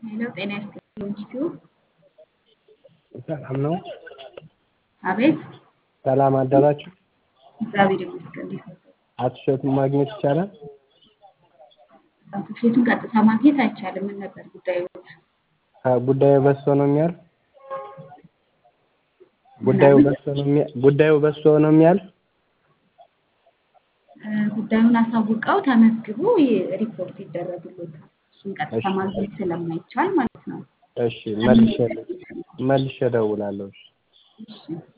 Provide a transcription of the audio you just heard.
ሄሎ ጤና ይስጥልኝ ኢንስቲትዩት ሰላም ነው። አቤት ሰላም አደራችሁ። እግዚአብሔር ይመስገን እንዴት ነው አቶ እሸቱን ማግኘት ይቻላል? አቶ እሸቱን ቀጥታ ማግኘት አይቻልም ምን ነበር ጉዳዮት ጉዳዩ በሶ ነው የሚያልፍ ጉዳዩ በሶ ነው የሚያ ጉዳዩ በሶ ነው የሚያልፍ ጉዳዩን አሳውቀው ተመዝግቦ ሪፖርት ይደረግሎታል እሱን ቀጥታ ማግኘት ስለማይቻል ማለት ነው እሺ መልሼ መልሼ እደውላለሁ። እሺ እሺ